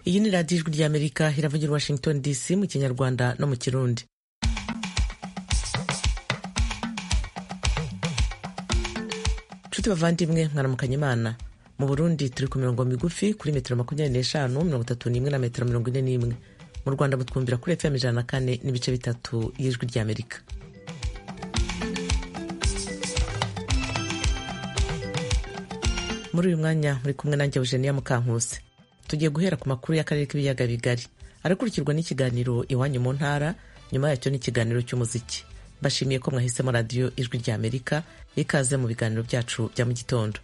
iyi ni radiyo ijwi ry'amerika iravugira i washington dc mu kinyarwanda no mu kirundi nshuti bavandimwe mwaramukanya imana mu burundi turi ku mirongo migufi kuri metero makumyabiri n'eshanu mirongo itatu n'imwe na metero mirongo ine n'imwe mu rwanda mutwumvira kuri fm ijana na kane n'ibice bitatu y'ijwi ry'amerika muri uyu mwanya muri kumwe nanjye eugenia mukankuse tugiye guhera ku makuru y'akarere k'ibiyaga bigari arakurikirwa n'ikiganiro iwanyu mu ntara nyuma yacyo n'ikiganiro cy'umuziki bashimiye ko mwahisemo radiyo ijwi ry'amerika ikaze mu biganiro byacu bya mu gitondo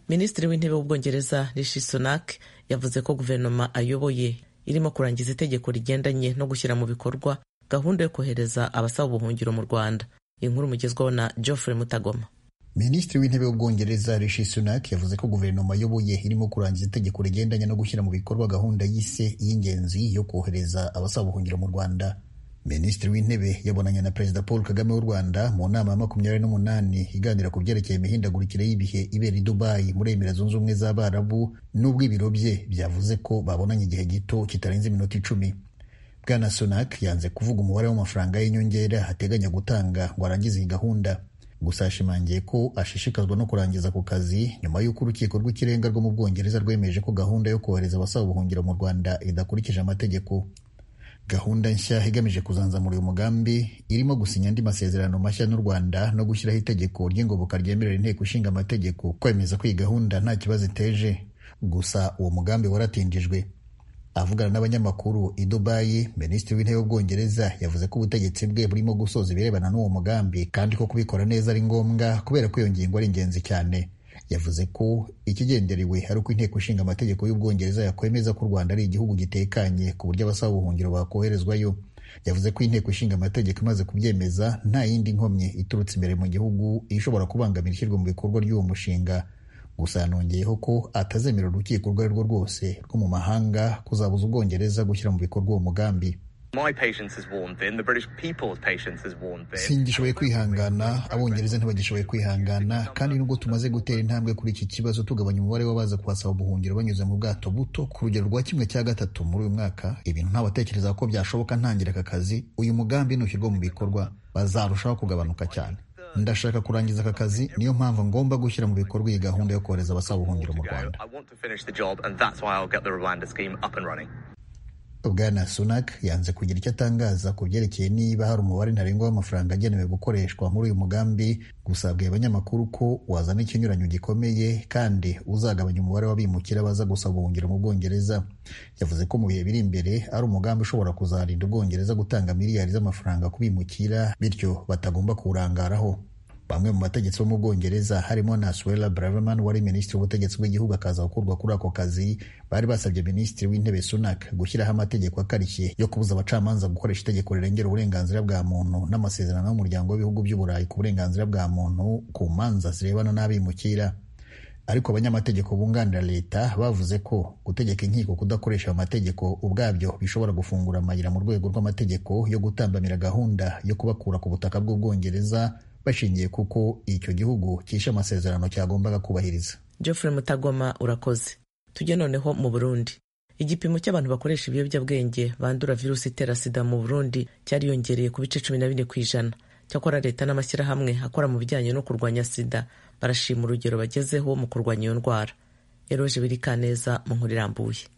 minisitiri w'intebe w'ubwongereza rishi sunak yavuze ko guverinoma ayoboye irimo kurangiza itegeko rigendanye no gushyira mu bikorwa gahunda yo kohereza abasaba ubuhungiro mu rwanda inkuru mugezwaho na geoffrey mutagoma minisitiri w'intebe w'ubwongereza rishi sunak yavuze ko guverinoma ayoboye irimo kurangiza itegeko rigendanye no gushyira mu bikorwa gahunda y'ise y'ingenzi yo kohereza abasaba ubuhungiro mu rwanda minisitiri w'intebe yabonanye na perezida paul kagame w'u rwanda mu nama ya makumyabiri n'umunani iganira ku byerekeye imihindagurikire y'ibihe ibera i dubayi muri emira zunze ubumwe z'abarabu n'ubwo ibiro bye byavuze ko babonanye igihe gito kitarenze iminota icumi bwana sunak yanze kuvuga umubare w'amafaranga y'inyongera ateganya gutanga ngo arangize iyi gahunda gusa yashimangiye ko ashishikazwa no kurangiza ku kazi nyuma y'uko urukiko rw'ikirenga rwo mu bwongereza rwemeje ko gahunda yo kohereza abasaba ubuhungiro mu rwanda idakurikije amategeko gahunda nshya igamije kuzanzamura uyu mugambi irimo gusinya andi masezerano mashya n'u rwanda no gushyiraho itegeko ry'ingoboka ryemerera inteko ishinga amategeko kwemeza ko iyi gahunda nta kibazo iteje gusa uwo mugambi waratindijwe avugana n'abanyamakuru i dubayi minisitiri w'intebe w'ubwongereza yavuze ko ubutegetsi bwe burimo gusoza ibirebana n'uwo mugambi kandi ko kubikora neza ari ngombwa kubera ko iyo ngingo ari ingenzi cyane yavuze ko ikigenderewe ari uko inteko ishinga amategeko y'ubwongereza yakwemeza ko u rwanda ari igihugu gitekanye ku buryo abasaba ubuhungiro bakoherezwayo yavuze ko inteko ishinga amategeko imaze kubyemeza nta yindi nkomyi iturutse imbere mu gihugu ishobora kubangamira ishyirwa mu bikorwa ry'uwo mushinga gusa yanongeyeho ko atazemera urukiko urwo ari rwo rwose rwo mu mahanga kuzabuza ubwongereza gushyira mu bikorwa uwo mugambi singishoboye kwihangana abongereza ntibagishoboye kwihangana kandi nubwo tumaze gutera intambwe kuri iki kibazo tugabanya umubare w'abaza kuhasaba ubuhungiro banyuze mu bwato buto ku rugero rwa kimwe cya gatatu muri uyu mwaka ibintu ntabatekereza ko byashoboka ntangira aka kazi uyu mugambi nushyirwa mu bikorwa bazarushaho kugabanuka cyane ndashaka kurangiza aka kazi niyo mpamvu ngomba gushyira mu bikorwa iyi gahunda yo kohereza abasaba ubuhungiro mu rwanda bwana sunak yanze kugira icyo atangaza ku byerekeye niba hari umubare ntarengwa w'amafaranga agenewe gukoreshwa muri uyu mugambi gusa abwiye abanyamakuru ko wazana ikinyuranyo gikomeye kandi uzagabanya umubare w'abimukira baza gusaba ubuhungiro mu bwongereza yavuze ko mu bihe biri imbere ari umugambi ushobora kuzarinda ubwongereza gutanga miliyari z'amafaranga ku bimukira bityo batagomba kuwurangaraho bamwe mu bategetsi bo mu bwongereza harimo na suwela braverman wari minisitiri w'ubutegetsi bw'igihugu akaza gukurwa kuri ako kazi bari basabye minisitiri w'intebe sunak gushyiraho amategeko akarishye yo kubuza abacamanza gukoresha itegeko rirengera uburenganzira bwa muntu n'amasezerano y'umuryango w'ibihugu by'uburayi ku burenganzira bwa muntu ku manza zirebana n'abimukira ariko abanyamategeko bunganira leta bavuze ko gutegeka inkiko kudakoresha ayo mategeko ubwabyo bishobora gufungura amayira mu rwego rw'amategeko yo gutambamira gahunda yo kubakura ku butaka bw'ubwongereza bashingiye kuko icyo gihugu cyishe amasezerano cyagombaga kubahiriza geoffrey mutagoma urakoze tujye noneho mu burundi igipimo cy'abantu bakoresha ibiyobyabwenge bandura virusi itera sida mu burundi cyariyongereye ku bice cumi na bine ku ijana cyakora leta n'amashyirahamwe akora mu bijyanye no kurwanya sida barashima urugero bagezeho mu kurwanya iyo ndwara eroje birikaneza mu nkuru irambuye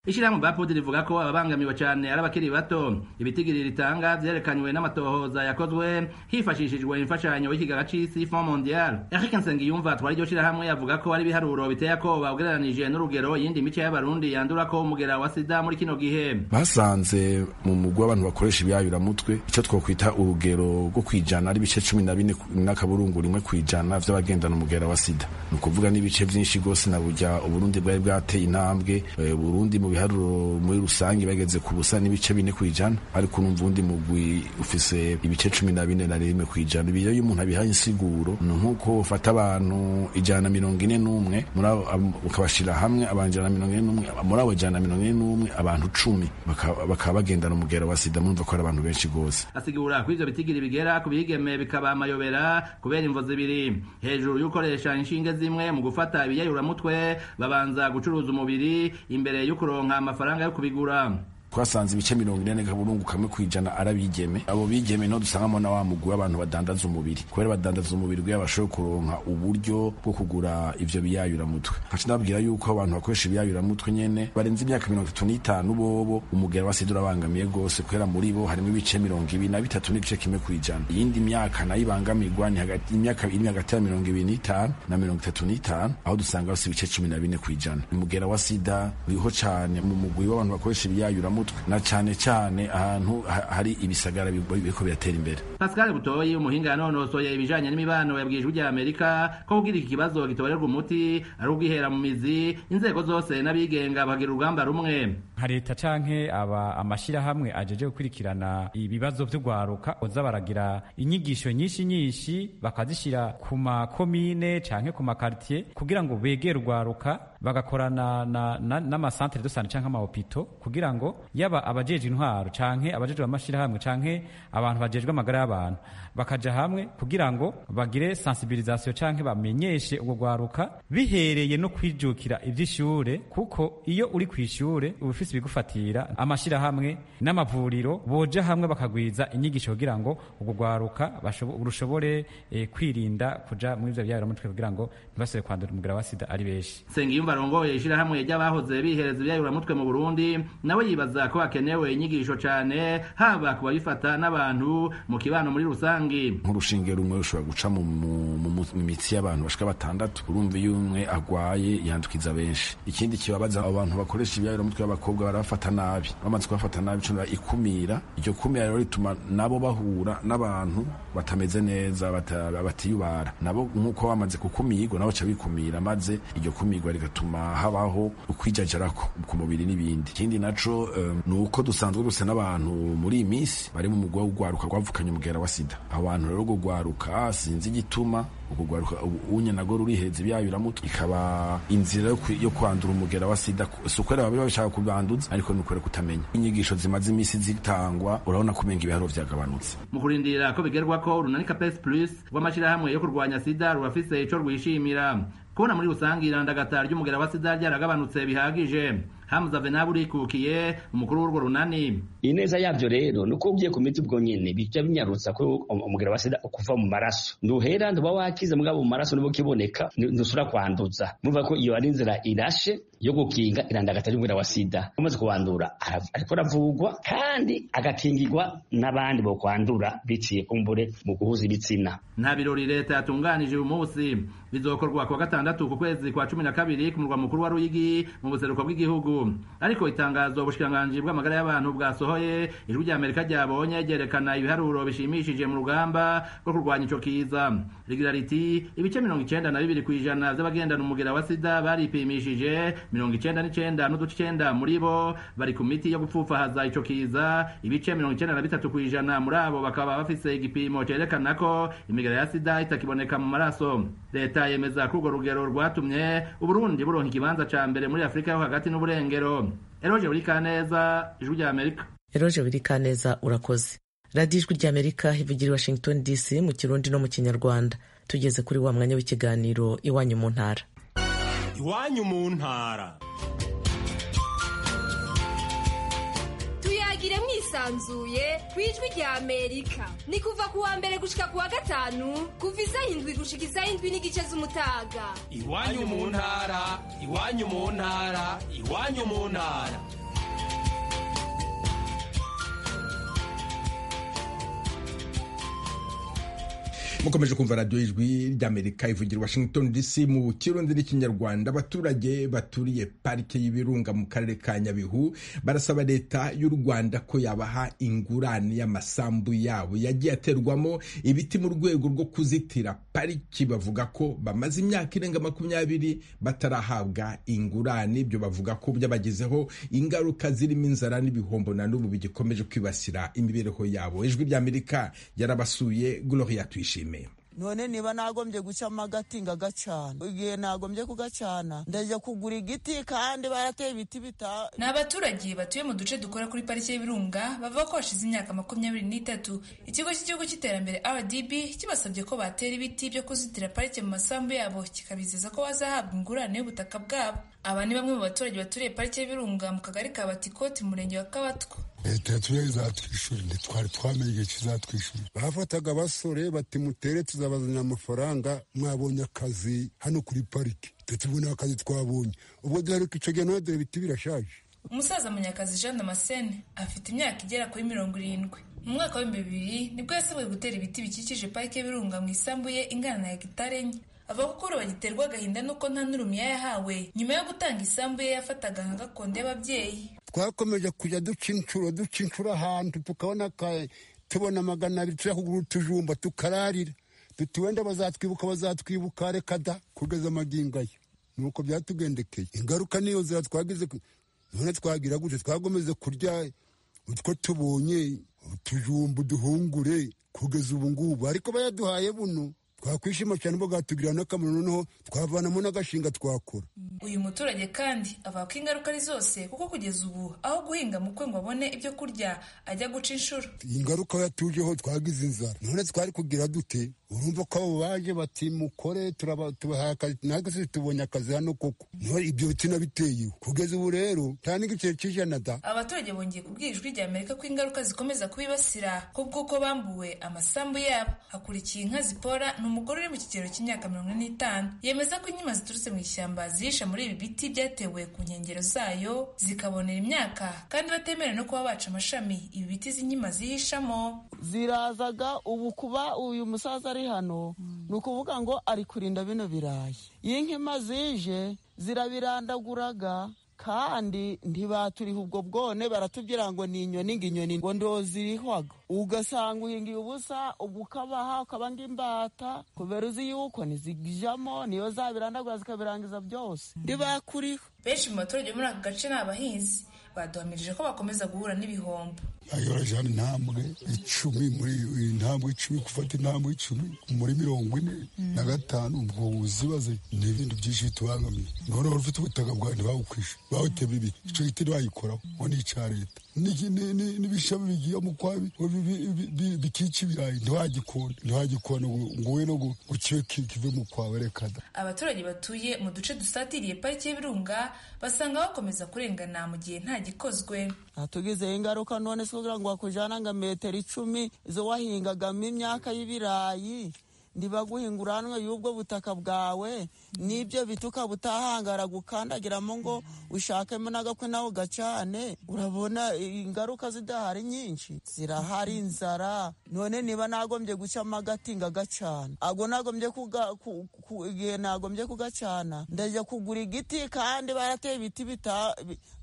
ishyirahamwe ba podi rivuga ko ababangamiwe cyane ari abakiri bato ibitigiri ritanga byerekanywe n'amatohoza yakozwe hifashishijwe imfashanyo y'ikigega c'isi fond mondial eric nsengiyumva twari iryo shyirahamwe yavuga ko ari ibiharuro biteye akoba ugereranije n'urugero yindi mico y'abarundi yandura ko umugera wa sida muri kino gihe basanze mu mugwi w'abantu bakoresha ibyayuramutwe icyo twokwita urugero rwo kwijana ari ibice cumi na bine n'akaburungu rimwe kwijana by'abagendana umugera wa sida ni ukuvuga n'ibice byinshi rwose na burya uburundi bwari bwateye intambwe burundi mu biharuro muri rusange bageze ku busa n'ibice bine ku ijana ariko urumva undi mugwi ufise ibice cumi na bine na rimwe ku ijana ibi iyo umuntu abihaye insiguro ni nk'uko ufata abantu ijana na mirongo ine n'umwe muri abo- ab- ukabashira hamwe abantu ijana na mirongo ine n'umwe muri abo ijana na mirongo ine n'umwe abantu cumi baka- bakaba bagendana umugera wa sida murumva ko ari abantu benshi rwose asigura ko ivyo bitigiri bigera ku bigeme bikaba amayobera kubera imvo zibiri hejuru y'ukoresha inshinge zimwe mu gufata ibiyayuramutwe babanza gucuruza umubiri imbere y'ukuronka amafaranga yo kubigura twasanze ibice mirongo ine n'akaburungu kamwe ku ijana arabigeme abo bigeme niho dusangamo na wa mugwi w'abantu badandaza umubiri kubera badandaza umubiri kugira bashobore kuronka uburyo bwo kugura ivyo biyayuramutwe nkaca ndababwira yuko abantu bakoresha ibiyayuramutwe nyene barenze imyaka mirongo itatu n'itanu bobo umugera wa sida urabangamiye rwose kubera muri bo harimo ibice mirongo ibiri na bitatu n'igice kimwe ku ijana iyindi myaka nayo ibangamirwa ni hagati imyaka iri hagati ya mirongo ibiri n'itanu na mirongo itatu n'itanu aho dusanga bafite ibice cumi na bine ku ijana umugera wa sida uriho cane mu mugwi w'abantu bakoresha ibiyayuramutwe na cane cane ahantu ha- hari ibisagara bi- biriko biratera imbere pascal butoyi umuhinga yanonosoye ibijanye n'imibano yabwije ujya amerika ko kugira iki kibazo gitorerwa umuti ari ugihera mu mizi inzego zose n'abigenga bagira urugamba rumwe nka leta canke aba amashyirahamwe ajeje gukurikirana ibibazo vy'urwaruka boza baragira inyigisho nyinshi nyinshi bakazishira ku makomine canke ku makaritiye kugira ngo begere urwaruka bagakorana na- na- n'amasantere de sante canke amahopito kugira ngo yaba abajejwe intwaro canke abajejwe amashyirahamwe canke abantu bajejwe amagara y'abantu bakaja hamwe kugira ngo bagire sensibilisation canke bamenyeshe urwo rwaruka bihereye no kwijukira ivy'ishure kuko iyo uri kw'ishure uba ufise ibigufatira amashirahamwe n'amavuriro boja hamwe bakagwiza inyigisho kugira ngo urwo rwaruka bashobo- rushobore eh, kwirinda kuja muri ivyo biyayuramutwe kugira ngo ntibasubire kwandura umugera wa sida ari benshi sengiyumva arongoye ishirahamwe ry'abahoze bihereza ibyayuramutwe mu burundi nawe yibaza ko hakenewe inyigisho cane haba ku babifata n'abantu mu kibano muri rusange nk'urushinge rumwe rushobora guca mu, mu, mu, mu mitsi y'abantu bashika batandatu urumva iyo umwe agwaye yandukiza benshi ikindi kibabaza abo bantu bakoresha ibiyayuramutwe b'abakobwa barabafata nabi bamaze kubafata nabi ico ikumira iryo kumira rero rituma nabo bahura n'abantu batameze neza bata, batiyubara nabo nk'uko bamaze kukumirwa nabo ca bikumira maze iryo kumirwa rigatuma habaho ukwijajarako ku mubiri n'ibindi ikindi naco um, ni uko dusanzwe dusa n'abantu muri iyi minsi bari mu mugwa w'ugwaruka rwavukanye umugera wa sida abo bantu rero urwo rwaruka sinzi igituma urwo rwaruka unye nago ruriheza ibyayuramutwe ikaba inzira yo kwi- yo kwandura umugera wa sida ku- si ukwera babi bashaka kubanduza ariko ni ukwera kutamenya inyigisho zimaze iminsi zitangwa urabona ko umenga ibiharuro vyagabanutse mu kurindira ko bigerwa ko urunanika pes plus rw'amashirahamwe yo kurwanya sida rurafise ico rwishimira kubona muri rusange irandagata ry'umugera wa sida ryaragabanutse bihagije hamza venab urikukiye umukuru w'urwo runani ineza yavyo rero nuko ugiye ku miti ubwo nyene bija binyarutsa ko um- umugera wa sida ukuva mu maraso nduhera nduba wakize mugabo mu maraso nibwo kiboneka ni- ntusubira kwanduza murumva ko iyo ari inzira irashe yo gukinga irandagata y'umugera wa sida umaze kuwandura arav- ariko aravugwa kandi agakingirwa n'abandi bokwandura biciye kumbure mu guhuza ibitsina nta birori leta yatunganije uyu munsi bizokorwa kuwa gatandatu ku kwezi kwa cumi na kabiri ku murwa mukuru wa ruyigi mu buseruko bw'igihugu ariko itangazo ubushikiranganji bw'amagara y'abantu bwasohoye ijwi rya amerika ryabonye ryerekana ibiharuro bishimishije mu rugamba rwo kurwanya ico kiza rigira riti ibice mirongo icenda na bibiri kw'ijana vy'abagendana umugera wa sida baripimishije mirongo icenda n'icenda n'uduce icenda muri bo bari ku miti yo gupfupfahaza ico kiza ibice mirongo icenda na bitatu kw'ijana muri abo bakaba bafise igipimo cerekana ko imigara ya sida itakiboneka mu maraso leta yemeza ko urwo rugero rwatumye uburundi buronka ikibanza ca mbere muri afurika yo hagati n'uburengero eroje burikaneza ijwi rya amerika eroje birikaneza urakoze radiyo ijwi rya amerika ivugira i washington dc mu kirundi no mu kinyarwanda tugeze kuri wa mwanya w'ikiganiro iwanyu mu ntara iwanyu mu ntara tuyagire mwisanzuye ku ijwi rya amerika ni kuva ku wa mbere gushika ku wa gatanu kuva isaha indwi gushika isaha indwi n'igice z'umutaga iwanyu mu ntara iwanyu mu ntara iwanyu mu ntara mukomeje kumva radiyo ijwi ry'amerika ivugira washington dc mu kirundi n'ikinyarwanda abaturage baturiye parike y'ibirunga mu karere ka nyabihu barasaba leta y'u rwanda ko yabaha ingurane y'amasambu yabo yagiye aterwamo ibiti mu rwego rwo kuzitira pariki bavuga ko bamaze imyaka irenga makumyabiri batarahabwa ingurane ibyo bavuga ko byabagezeho ingaruka zirimo inzara n'ibihombo na n'ubu bigikomeje kwibasira imibereho yabo ijwi ry'amerika yarabasuye gloria tuyishimiye none niba nagombye gucamo agati ngagacana igihe nagombye kugacana ndajya kugura igiti kandi barateye ibiti bita ni abaturage batuye mu duce dukora kuri pariki y'ibirunga bavuga ko hashize imyaka makumyabiri n'itatu ikigo cy'igihugu cy'iterambere rdb kibasabye ko batera ibiti byo kuzitira parike mu masambu yabo kikabizeza ko bazahabwa ingurane y'ubutaka bwabo aba ni bamwe mu baturage baturiye parike y'ibirunga mu kagari ka batikoti mu murenge wa kabatwa leta yatubere izatwishyura ntitwari twamenye igihe kizatwishyura bafataga abasore bati mutere tuzabazanira amafaranga mwabonye akazi hano kuri pariki tubona akazi twabonye ubwo duheruka icyo gihe none dore ibiti birashaje umusaza munyakazi jean damascene afite imyaka igera kuri mirongo irindwi mu mwaka w'ibihumbi bibiri nibwo yasabwe gutera ibiti bikikije parike y'ibirunga mu isambu ye ingana na hegitari enye avuga ko ubu bagiterwa agahinda n'uko nta n'urumiya yahawe nyuma yo gutanga isambu ye yafataga nka gakondo y'ababyeyi twakomeje kujya duca inshuro duca inshuro ahantu tukabona tubona magana abiri tujya kugura utujumba tukararira duti wenda bazatwibuka bazatwibuka reka da kugeza amagingo ye ni uko byatugendekeye ingaruka niyo nzira twagize none twagira gutya twagomeze kurya utwo tubonye utujumba uduhungure kugeza ubu ngubu ariko bayaduhaye buno twakwishima cyane ubwo bwatugirira n'akamaro noneho twavanamo n'agashinga twakora uyu muturage kandi avuga ko ingaruka ari zose kuko kugeza ubu aho guhinga mu kwe ngo abone ibyo kurya ajya guca inshuro ingaruka yatujeho twagize inzara none twari kugira dute urumva ko abo baje bati mukore tubahaye akazi natwe se tubonye akazi hano koko ibyo biti nabiteyeho kugeza ubu rero nta n'igice cy'ijana da abaturage bongeye kubwira ijwi rya amerika ko ingaruka zikomeza kubibasira kubw'uko bambuwe amasambu yabo hakurikiye inka zipora umugore uri mu kigero cy'imyaka mirongo ine n'itanu yemeza ko inyama ziturutse mu ishyamba zihisha muri ibi biti byatewe ku nkengero zayo zikabonera imyaka kandi batemera no kuba baca amashami ibi biti z'inyima zihishamo zirazaga ubu kuba uyu musaza ari hano ni ukuvuga ngo ari kurinda bino birayi iyi nkima zije zirabirandaguraga kandi ntibaturiha ubwo bwone baratubwira ngo ni inyoni ngo inyoni ngo ndozihwaga ugasanga uhingiye ubusa ukabaha ukaba ng'imbata kubera uzi yuko ntizijyamo niyo zabirandagura zikabirangiza byose ntibakuriho benshi mu baturage bo muri aka gace ni abahinzi baduhamirije ko bakomeza guhura n'ibihombo ayorajana intambwe icumi muri intambwe icumi gufata intambwe icumi muri mirongo ine na gatanu ubwo uzibaze ni ibintu byinshi bitubangamiye none wari ufite ubutaka bwawe ntibawukwishe bawutema ibi icyo giti ntibayikoraho ngo ni icya leta n'ibishami bigiye mu kwabi bikica ibirayi ntiwagikunda ntiwagikunda ngo we no gukiwe kive mu kwawe reka da abaturage batuye mu duce dusatiriye pariki y'ibirunga basanga bakomeza kurengana mu gihe nta gikozwe tugizeho ingaruka none se kugira ngo wakujyana nka metero icumi zo wahingagamo imyaka y'ibirayi ntibaguhinga uranwe y'ubwo butaka bwawe n'ibyo biti ukaba utahangara gukandagiramo ngo ushakemo n'agakwe nawe ugacane urabona ingaruka zidahari nyinshi zirahari inzara none niba nagombye gucamo agati ngagacana ago nagombye igihe nagombye kugacana ndajya kugura igiti kandi barateye ibiti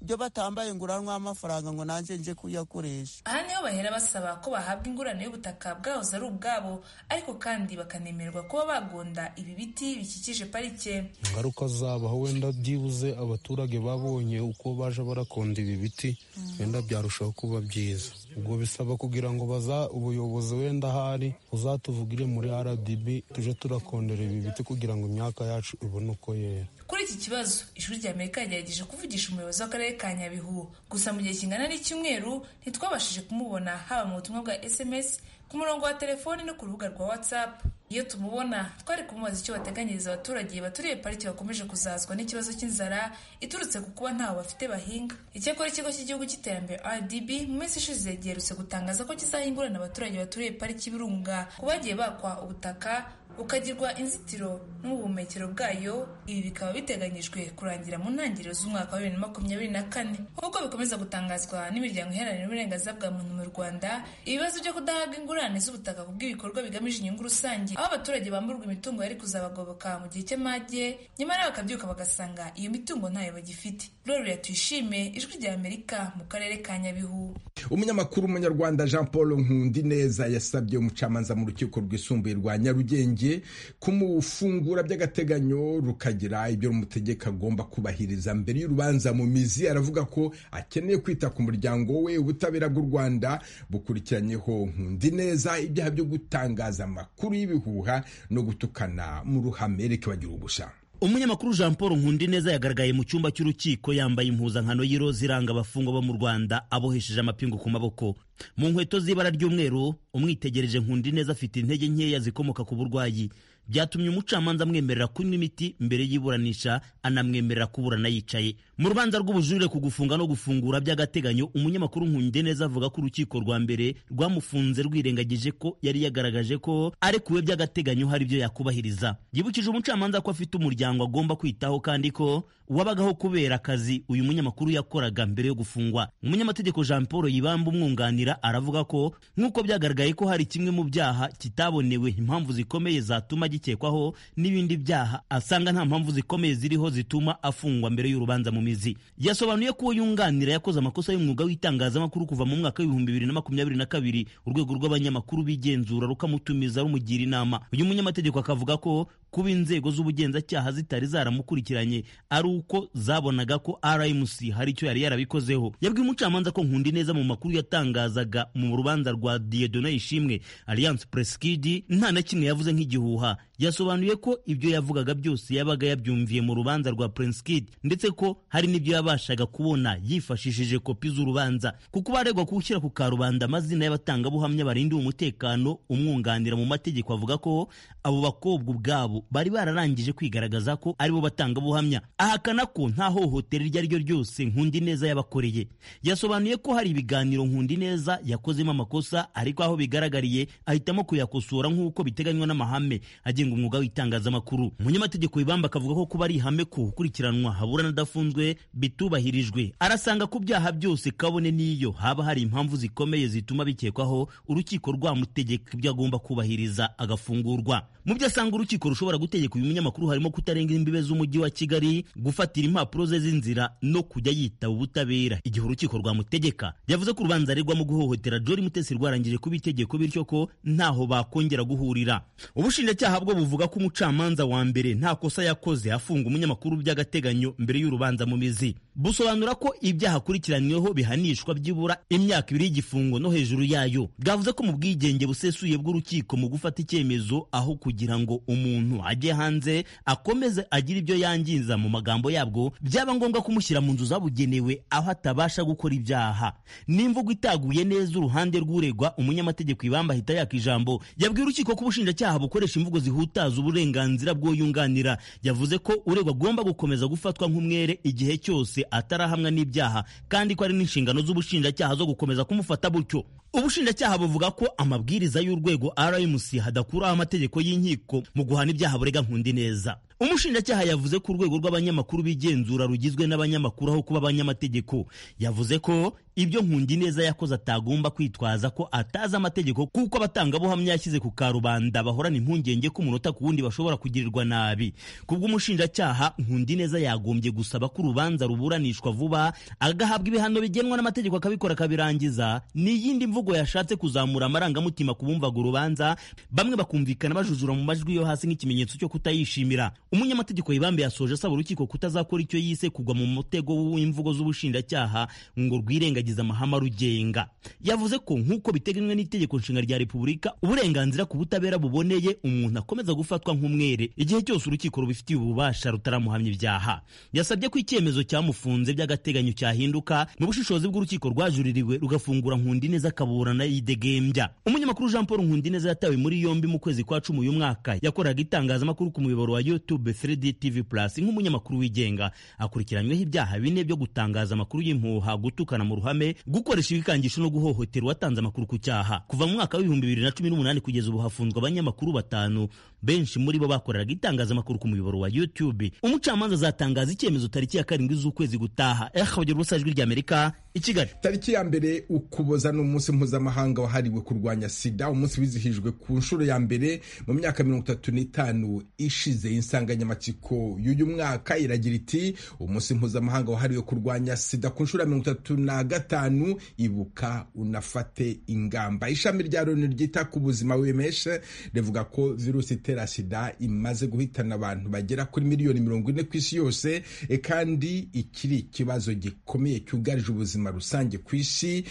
byo batambaye inguranwa y'amafaranga ngo nanjye nje kuyakoresha aha niho bahera basaba ko bahabwa ingurane y'ubutaka bwahoze ari ubwabo ariko kandi bakana bakanemerwa kuba bagonda ibi biti bikikije parike ingaruka zabaho wenda byibuze abaturage babonye uko baje barakonda ibi biti wenda byarushaho kuba byiza ubwo bisaba kugira ngo baza ubuyobozi wenda ahari uzatuvugire muri rdb tuje turakondera ibi biti kugira ngo imyaka yacu ibone uko yera kuri iki kibazo ishuri rya amerika yagerageje kuvugisha umuyobozi w'akarere ka nyabihu gusa mu gihe kingana n'icyumweru ntitwabashije kumubona haba mu butumwa bwa sms ku murongo wa telefoni no ku rubuga rwa whatsapp iyo tumubona twari kumubaza icyo bateganyiriza abaturage baturiye pariki bakomeje kuzazwa n'ikibazo cy'inzara iturutse ku kuba ntaho bafite bahinga icyakora ikigo cy'igihugu cy'iterambere rdb mu minsi ishize giherutse gutangaza ko kizahingurana abaturage baturiye pariki y'ibirunga ku bagiye bakwa ubutaka ukagirwa inzitiro n'ubuhumekero bwayo ibi bikaba biteganyijwe kurangira mu ntangiriro z'umwaka wa bibiri na makumyabiri na kane nk'uko bikomeza gutangazwa n'imiryango iharanira uburenganzira bwa muntu mu rwanda ibibazo byo kudahabwa ingurane z'ubutaka ku bw'ibikorwa bigamije inyungu rusange aho abaturage bamburwa imitungo yari kuzabagoboka mu gihe cy'amage nyamara bakabyuka bagasanga iyo mitungo ntayo bagifite rero tuyishime ijwi rya amerika mu karere ka nyabihu umunyamakuru w'umunyarwanda jean paul nkundi neza yasabye umucamanza mu rukiko rwisumbuye rwa nyarugenge kumufungura by'agateganyo rukagira ibyo rumutegeka agomba kubahiriza mbere y'urubanza mu mizi aravuga ko akeneye kwita ku muryango we ubutabera bw'u rwanda bukurikiranyeho nkundi neza ibyaha byo gutangaza amakuru y'ibihuha no gutukana mu ruhame reka bagira ubusha umunyamakuru jean paul nkundi neza yagaragaye mu cyumba cy'urukiko yambaye impuzankano y'iroza iranga abafungwa bo mu rwanda abohesheje amapingu ku maboko mu nkweto z'ibara ry'umweru umwitegereje nkundi neza afite intege nkeya zikomoka ku burwayi byatumye umucamanza amwemerera kunywa imiti mbere y'iburanisha anamwemerera kuburana yicaye mu rubanza rw'ubujurire ku gufunga no gufungura by'agateganyo umunyamakuru nkundi neza avuga ko urukiko rwa mbere rwamufunze rwirengagije ko yari yagaragaje ko arekuwe by'agateganyo hari ibyo yakubahiriza yibukije umucamanza ko afite umuryango agomba kwitaho kandi ko wabagaho kubera akazi uyu munyamakuru yakoraga mbere yo gufungwa umunyamategeko jean paul yibamba umwunganira aravuga ko nk'uko byagaragaye ko hari kimwe mu byaha kitabonewe impamvu zikomeye zatuma gikekwaho n'ibindi byaha asanga nta mpamvu zikomeye ziriho zituma afungwa mbere y'urubanza mu mizi yasobanuye ko uwo yunganira yakoze amakosa y'umwuga w'itangazamakuru kuva mu mwaka w'ibihumbi bibiri na makumyabiri na kabiri urwego rw'abanyamakuru bigenzura rukamutumiza rumugira inama uyu munyamategeko akavuga ko kuba inzego z'ubugenzacyaha zitari zaramukurikiranye ari uko zabonaga ko RMC hari icyo yari yarabikozeho yabwiye umucamanza ko nkundi neza mu makuru yatangazaga mu rubanza rwa Dieudonne Ishimwe Alliance Press Kid nta na kimwe yavuze nk'igihuha yasobanuye ko ibyo yavugaga byose yabaga yabyumviye mu rubanza rwa Prince Kid ndetse ko hari n'ibyo yabashaga kubona yifashishije kopi z'urubanza kuko baregwa gushyira ku karubanda amazina y'abatangabuhamya barindiwe umutekano umwunganira mu mategeko avuga ko abo bakobwa ubwabo bari bararangije kwigaragaza ko aribo batangabuhamya ahakana ko nta hohotera iryo ari ryo ryose nkundi neza yabakoreye yasobanuye ko hari ibiganiro nkundi neza yakozemo amakosa ariko aho bigaragariye ahitamo kuyakosora nk'uko biteganywa n'amahame agenga umwuga w'itangazamakuru umunyamategeko wibamba akavuga ko kuba ari ihame ko ukurikiranwa haburana adafunzwe bitubahirijwe arasanga ku byaha byose kabone n'iyo haba hari impamvu zikomeye zituma bikekwaho urukiko rwamutegeka ibyo agomba kubahiriza agafungurwa mu byo asanga urukiko rushobora gutegeka uyu munyamakuru harimo kutarenga imbibe z'umujyi wa kigali gufatira impapuro ze z'inzira no kujya yitaba ubutabera igihe urukiko rwamutegeka yavuze ko urubanza aregwamo guhohotera jori mutesi rwarangije kuba itegeko bityo ko ntaho bakongera guhurira ubushinjacyaha bwo buvuga ko umucamanza wa mbere nta kosa yakoze afunga umunyamakuru by'agateganyo mbere y'urubanza mu mizi busobanura ko ibyaha akurikiranyweho bihanishwa byibura imyaka ibiri y'igifungo no hejuru yayo bwavuze ko mu bwigenge busesuye bw'urukiko mu gufata icyemezo aho kugira ngo umuntu ajye hanze akomeze agire ibyo yangiza mu magambo yabwo byaba ngombwa kumushyira mu nzu zabugenewe aho atabasha gukora ibyaha n'imvugo itaguye neza uruhande rw'uregwa umunyamategeko ibamba ahita yaka ijambo yabwiye urukiko ko ubushinjacyaha bukoresha imvugo zihutaza uburenganzira bw'uyunganira yavuze ko uregwa agomba gukomeza gufatwa nk'umwere igihe cyose atarahamwa n'ibyaha kandi ko ari n'inshingano z'ubushinjacyaha zo gukomeza kumufata butyo ubushinjacyaha buvuga ko amabwiriza y'urwego rmc hadakuraho amategeko y'inkiko mu guhana ibyaha burega nkundi neza umushinjacyaha yavuze ko urwego rw'abanyamakuru bigenzura rugizwe n'abanyamakuru aho kuba abanyamategeko yavuze ko ibyo nkundi neza yakoze atagomba kwitwaza ko atazi amategeko kuko abatangabuhamya yashyize ku karubanda bahorana impungenge ko umunota ku wundi bashobora kugirirwa nabi kubw'umushinjacyaha nkundi neza yagombye gusaba ko urubanza ruburanishwa vuba agahabwa ibihano bigenwa n'amategeko akabikora akabirangiza ni iyindi mvugo yashatse kuzamura amarangamutima ku bumvaga urubanza bamwe bakumvikana bajujura mu majwi yo hasi nk'ikimenyetso cyo kutayishimira umunyamategeko yibambe yasoje asaba urukiko kutazakora icyo yise kugwa mu mutego w'imvugo z'ubushinjacyaha ngo rwirengagize amahame arugenga yavuze ko nk'uko biteganywa n'itegeko nshinga rya repubulika uburenganzira ku butabera buboneye umuntu akomeza gufatwa nk'umwere igihe cyose urukiko rubifitiye ububasha rutaramuhamya ibyaha yasabye ko icyemezo cyamufunze by'agateganyo cyahinduka mu bushishozi bw'urukiko rwajuririwe rugafungura nkundi neza akaba akaburana yidegembya umunyamakuru jean paul nkundineza yatawe muri yombi mu kwezi kwa cumi uyu mwaka yakoraga itangazamakuru ku muyoboro wa youtube 3d tv plus nk'umunyamakuru wigenga akurikiranyweho ibyaha bine byo gutangaza amakuru y'impuha gutukana mu ruhame gukoresha ibikangisho no guhohotera uwatanze amakuru ku cyaha kuva mu mwaka w'ibihumbi bibiri na cumi n'umunani kugeza ubu hafunzwe abanyamakuru batanu benshi muri bo bakoreraga itangazamakuru ku muyoboro wa youtube umucamanza azatangaza icyemezo tariki ya karindwi z'ukwezi gutaha ehabagera ubusa ijwi ry'amerika i kigali tariki ya mbere ukuboza ni umunsi mpuzamahanga wahariwe kurwanya sida umunsi wizihijwe ku nshuro ya mbere mu myaka mirongo itatu n'itanu ishize insanganyamatsiko y'uyu mwaka iragira iti umunsi mpuzamahanga wahariwe kurwanya sida ku nshuro ya mirongo itatu na gatanu ibuka unafate ingamba ishami rya loni ryita ku buzima wemeshe rivuga ko virusi itera sida imaze guhitana abantu bagera kuri miliyoni mirongo ine ku isi yose e kandi ikiri ikibazo gikomeye cyugarije ubuzima rusange ku isi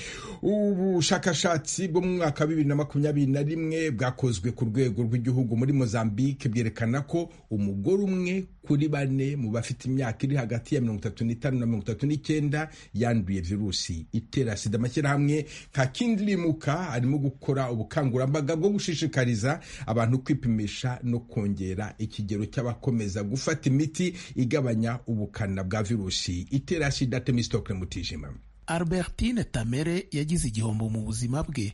ubushakashatsi bwo mu mwaka wa bibiri na makumyabiri na rimwe bwakozwe ku rwego rw'igihugu muri mozambique bwerekana ko umugore umwe kuri bane mu bafite imyaka iri hagati ya mirongo itatu n'itanu na mirongo itatu n'icyenda yanduye virusi itera sida amashyirahamwe nka kindirimuka arimo gukora ubukangurambaga bwo gushishikariza abantu kwipimisha no kongera ikigero cy'abakomeza gufata imiti igabanya ubukana bwa virusi itera sida temistokle mutijima albertine tamere yagize igihombo mu buzima bwe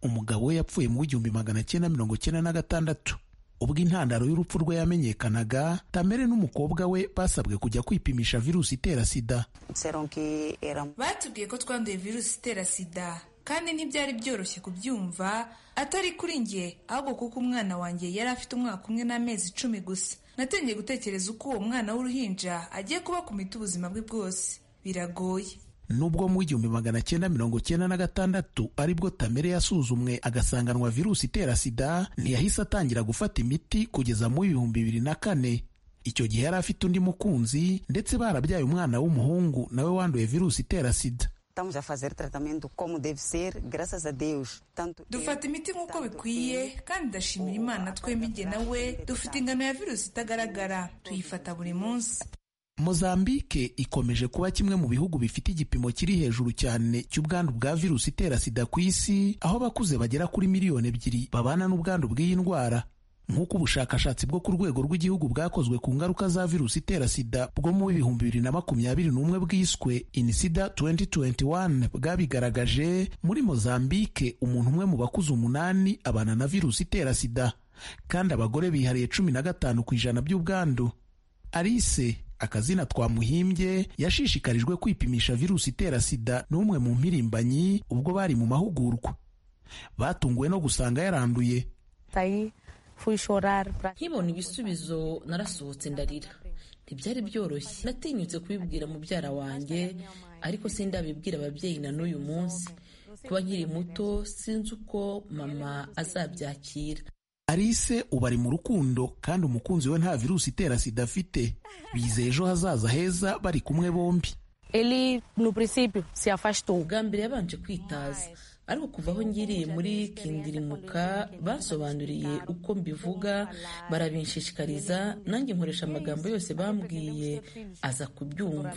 umugabo we yapfuye mu w'igihumbi magana cyenda mirongo cyenda na gatandatu ubwo intandaro y'urupfu rwe yamenyekanaga tamere n'umukobwa we basabwe kujya kwipimisha virusi itera sida batubwiye ko twanduye virusi itera sida kandi ntibyari byoroshye kubyumva atari kuri njye ahubwo kuko umwana wanjye yari afite umwaka umwe n'amezi icumi gusa natangiye gutekereza uko uwo mwana w'uruhinja agiye kuba ku miti ubuzima bwe bwose biragoye nubwo mu igihumbi magana cyenda mirongo cyenda na gatandatu aribwo tamere yasuzumwe agasanganwa virusi itera sida ntiyahise atangira gufata imiti kugeza mu ibihumbi bibiri na kane icyo gihe yari afite undi mukunzi ndetse barabyaye umwana w'umuhungu nawe wanduye virusi itera sida dufata imiti nk'uko bikwiye kandi ndashimira imana twembi jye nawe dufite ingano ya virusi itagaragara tuyifata buri munsi mozambike ikomeje kuba kimwe mu bihugu bifite igipimo kiri hejuru cyane cy'ubwandu bwa virusi itera sida ku isi aho abakuze bagera kuri miliyoni ebyiri babana n'ubwandu bw'iyi ndwara nk'uko ubushakashatsi bwo ku rwego rw'igihugu bwakozwe ku ngaruka za virusi itera sida bwo mu bihumbi bibiri na makumyabiri n'umwe bwiswe inisida 2021 bwabigaragaje muri mozambike umuntu umwe mu bakuze umunani abana na virusi itera sida kandi abagore bihariye cumi na gatanu ku ijana by'ubwandu arise akazina twamuhimbye yashishikarijwe kwipimisha virusi itera sida n'umwe mu mpirimbanyi ubwo bari mu mahugurwa batunguwe no gusanga yaranduye nkibona ibisubizo narasohotse ndarira ntibyari byoroshye natinyutse kubibwira mubyara wanjye ariko sindabibwira ababyeyi na n'uyu munsi kuba nkiri muto sinzi uko mama azabyakira arise ubu ari mu rukundo kandi umukunzi we nta virusi itera sida afite bizeye ejo hazaza heza bari kumwe bombi bwa mbere yabanje kwitaza ariko kuva aho ngiriye muri kindirimuka basobanuriye uko mbivuga barabinshishikariza nanjye nkoresha amagambo yose bambwiye aza kubyumva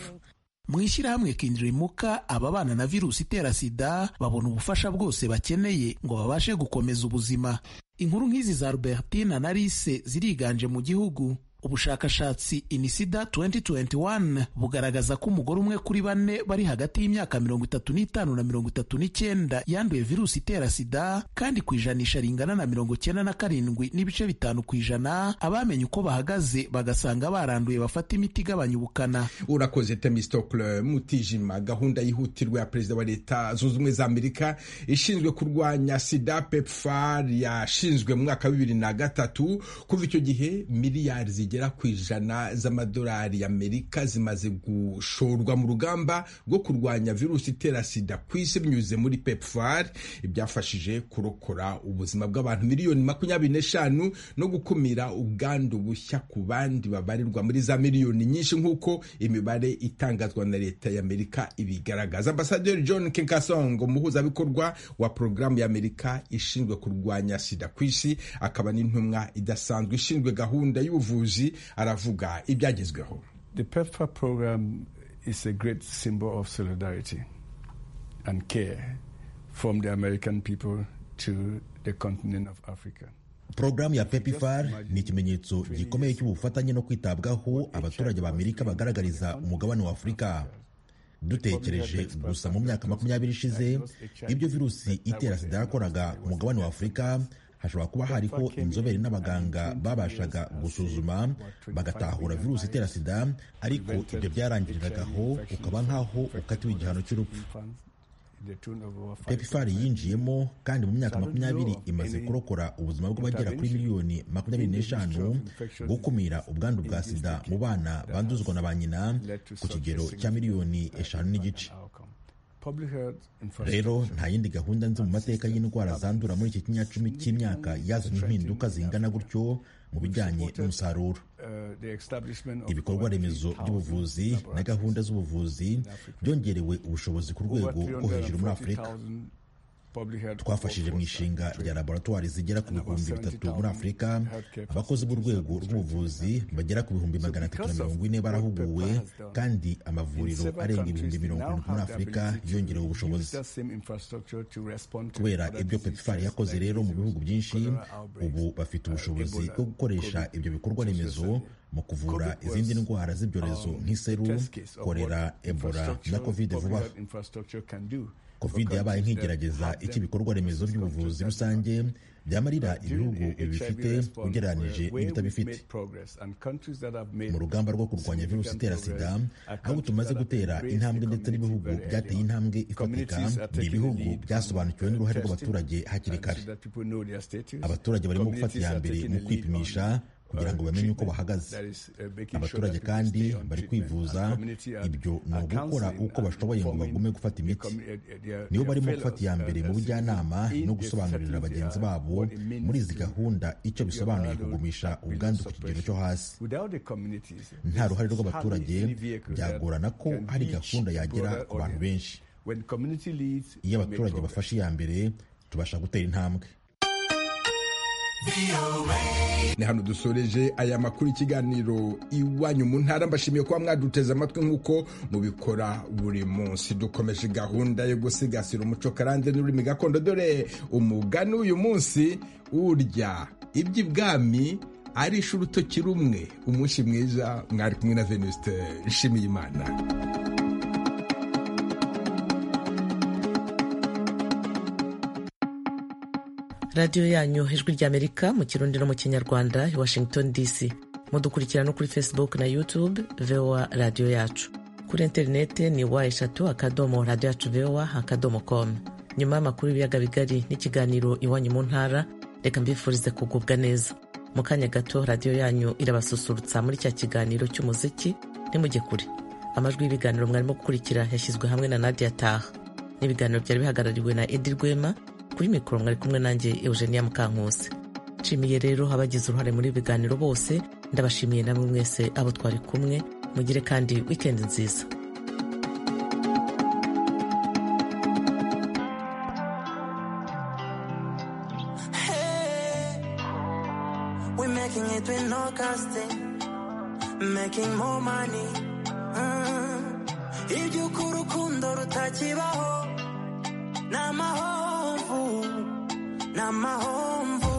mu ishyirahamwe kindirimuka ababana na virusi itera sida babona ubufasha bwose bakeneye ngo babashe gukomeza ubuzima inkuru nk'izi za Albertina na Alice ziriganje mu gihugu ubushakashatsi inisida 2021 bugaragaza ko umugore umwe kuri bane bari hagati y'imyaka mirongo itatu n'itanu na mirongo itatu n'icyenda yanduye virusi itera sida kandi ku ijanisha ringana na mirongo icyenda na karindwi n'ibice bitanu ku ijana abamenye uko bahagaze bagasanga baranduye bafata imiti igabanya ubukana urakoze temistokle mutijima gahunda yihutirwa ya perezida wa leta zunze ubumwe za amerika ishinzwe kurwanya sida pepfar yashinzwe mu mwaka wa bibiri na gatatu kuva icyo gihe miliyari zigera ku ijana z'amadolari y'amerika zimaze gushorwa mu rugamba rwo kurwanya virusi itera sida ku isi binyuze muri pepfar ibyafashije kurokora ubuzima bw'abantu miliyoni makumyabiri n'eshanu no gukumira ubwandu bushya ku bandi babarirwa muri za miliyoni nyinshi nk'uko imibare itangazwa na leta y'amerika ibigaragaza ambasaderi john kenkasongo umuhuzabikorwa wa porogaramu y'amerika ishinzwe kurwanya sida ku isi akaba n'intumwa idasanzwe ishinzwe gahunda y'ubuvuzi aravuga ibyagezweho from the American people to the continent of Africa. porogaramu ya pepifar ni ikimenyetso gikomeye cy'ubufatanye no kwitabwaho abaturage b'amerika bagaragariza umugabane wa afurika dutekereje gusa mu myaka makumyabiri ishize ibyo virusi itera sida yakoraga umugabane wa afurika hashobora kuba hariho inzobere n'abaganga babashaga gusuzuma bagatahura virusi itera sida ariko ibyo byarangiriragaho ukaba nk'aho ukatiwe igihano cy'urupfu pepifari yinjiyemo kandi mu myaka makumyabiri imaze kurokora ubuzima bw'abagera kuri miliyoni makumyabiri n'eshanu gukumira ubwandu bwa sida mu bana banduzwa na ba nyina ku kigero cya miliyoni eshanu n'igice rero nta yindi gahunda nzi mu mateka y'indwara zandura muri iki kinyacumi cy'imyaka yazanye impinduka zingana gutyo mu bijyanye n'umusaruro ibikorwa remezo by'ubuvuzi na gahunda z'ubuvuzi byongerewe ubushobozi ku rwego rwo hejuru muri afurika twafashije mu ishinga rya laboratwari zigera ku bihumbi bitatu muri afurika abakozi b'urwego rw'ubuvuzi bagera ku bihumbi magana atatu na mirongo ine barahuguwe kandi amavuriro arenga ibihumbi mirongo irindwi muri afurika yongerewe ubushobozi kubera ibyo pepifari yakoze rero mu bihugu byinshi ubu bafite ubushobozi bwo gukoresha ibyo bikorwa remezo mu kuvura izindi ndwara z'ibyorezo nk'iseru korera ebola na kovide vuba covid yabaye nk'igerageza icy'ibikorwa remezo by'ubuvuzi rusange byamarira ibihugu ibi bifite ugereranyije n'ibitabifite mu rugamba rwo kurwanya virusi itera sida aho tumaze gutera intambwe ndetse n'ibihugu byateye intambwe ifatika ni ibihugu byasobanukiwe n'uruhare rw'abaturage hakiri kare abaturage barimo gufata iya mbere mu kwipimisha kugira ngo bamenye uko bahagaze abaturage kandi bari kwivuza ibyo ni ugukora uko bashoboye ngo bagume gufata imiti nibo barimo gufata iya mbere mu bujyanama no gusobanurira bagenzi babo muri izi gahunda icyo bisobanuye kugumisha ubwandu ku kigero cyo hasi nta ruhare rw'abaturage byagorana ko hari gahunda yagera ku bantu benshi iyo abaturage bafashe iya mbere tubasha gutera intambwe ni hano dusoreje aya makuru ikiganiro iwanyu mu ntara mbashimiye kuba mwaduteze amatwi nk'uko mubikora buri munsi dukomeje gahunda yo gusigasira umuco karande n'ururimi gakondo dore umugani uyu munsi urya iby'ibwami arisha urutoki rumwe umunsi mwiza mwari kumwe na venuste nshimiye imana radiyo yanyu ijwi ry'amerika mu kirundi no mu kinyarwanda i washington dc mudukurikira no kuri facebook na youtube voa radiyo yacu kuri interinete ni wa eshatu akadomo radiyo yacu voa akadomo com nyuma y'amakuru y'ibiyaga bigari n'ikiganiro iwanyu mu ntara reka mbifurize kugubwa neza mu kanya gato radiyo yanyu irabasusurutsa muri cya kiganiro cy'umuziki ntimujye kure amajwi y'ibiganiro mwarimo gukurikira yashyizwe hamwe na nadia taha n'ibiganiro byari bihagarariwe na edi rwema kuri mikoro mwari kumwe nanjye eugenia mukankusi nshimiye rero abagize uruhare muri ibiganiro bose ndabashimiye namwe mwese abo twari kumwe mugire kandi wikendi nziza iby'ukuri urukundo rutakibaho ni amahoro na mahomvu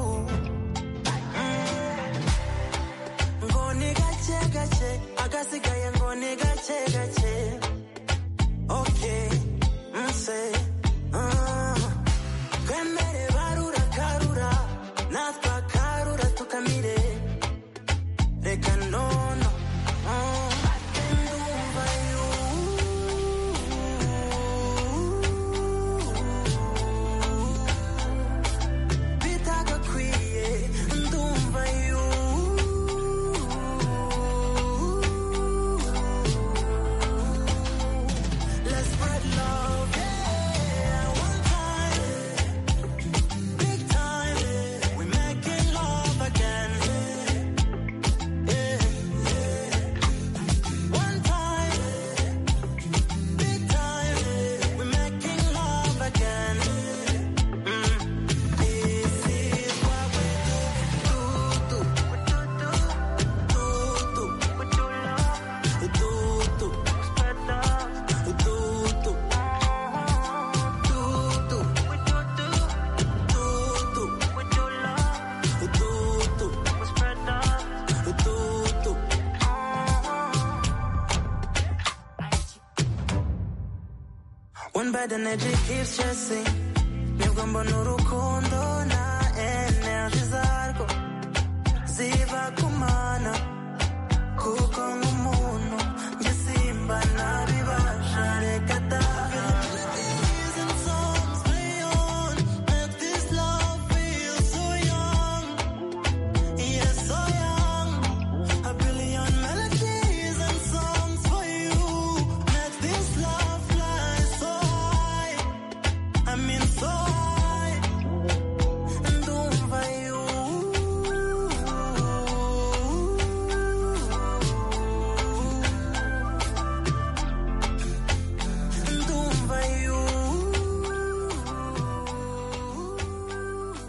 ngo ni gake gake agasigaye ngo ni gake gake ok nse twemere barura karura natwe akarura tukamire reka nono ndumva Let's spread love, yeah. bad energy keeps chasing nibwo mbona urukundo